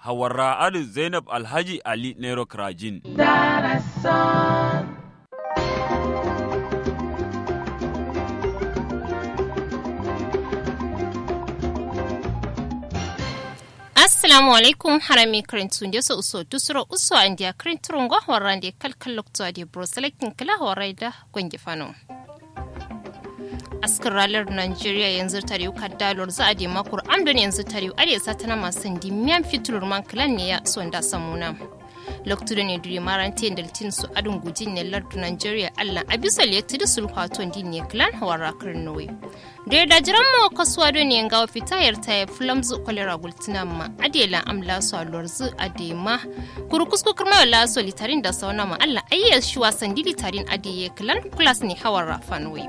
hawarra adu zainab alhaji ali nero krajin assalamu alaikum harami karintu nde so uso tusuro uso andia karinturungo horande kalkal lokto adi broselekin kala horaida gongi fano askar ralar Najeriya yanzu tare ka dalor za a de makur amdon yanzu tare are satana masu dimiyan fitur man klan ne ya sonda samuna lokacin ne duri marante daltin su adun gujin ne lardu Najeriya Allah abisa le tudu sulhaton din ne klan hawara karnowe da da jiran mu kasuwa don ne ga fitayar ta ya flamzu kwalera gultina ma adela amla su alorzu adema kurkusku kurma la so litarin da sauna ma Allah ayyar shi wasan dilitarin adiye klan plus ne hawara fanwe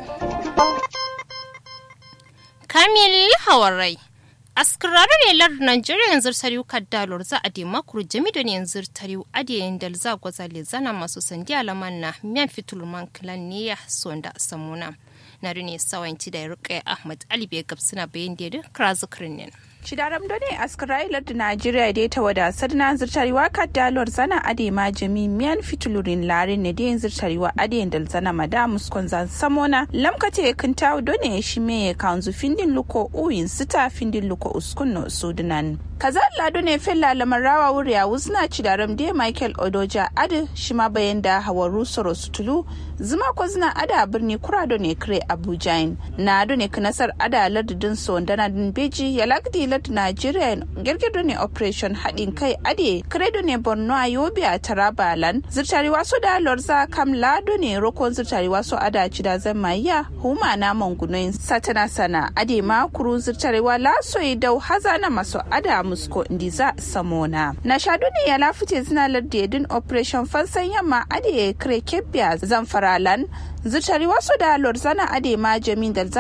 Kamil Hawarai. Askararar ne lar Najeriya yanzu tariu kaddalor za a dema kuru jami da yanzu tariu adiyayin da za gwazale zana masu sandi alaman na miyan fitulman kilan ne ya sonda samuna. Na ne sawanci da ya Ahmad Ali bai gabsina bayan da ya krazukirin ne. Shidaram done askarailar da Najeriya dai ta wadasar na zirtarewa kaddalwar zana ade ma jami miyan fitulurin larin ne da zirtarewa ade da zana mada muskon zan samona lamkate kan tawo done shi me kanzu findin luko uyin sita findin luko uskun no sudunan. kaza lado ne fella lamarawa wuri a wuzna cidaram dai michael odoja adi shi ma bayan da hawaru soro sutulu zuma ko zina ada birni kurado ne kire abuja na ado ne kanasar ada lardin sondana din beji ya lagdi lard nigeria girgido ne operation haɗin kai ade kredo ne borno a yobe a taraba lan zirtari waso da lorza kam lado ne rokon zirtari waso ada cida zan maiya huma na mangunoyin satana sana ade ma kuru zirtari wa laso dau hazana maso ada musko ndiza samona na shadu ne ya lafute zina lardedin operation fansan yamma ade kire kebbiya zamfaralan zutari wasu da lorzana ade ma jamin da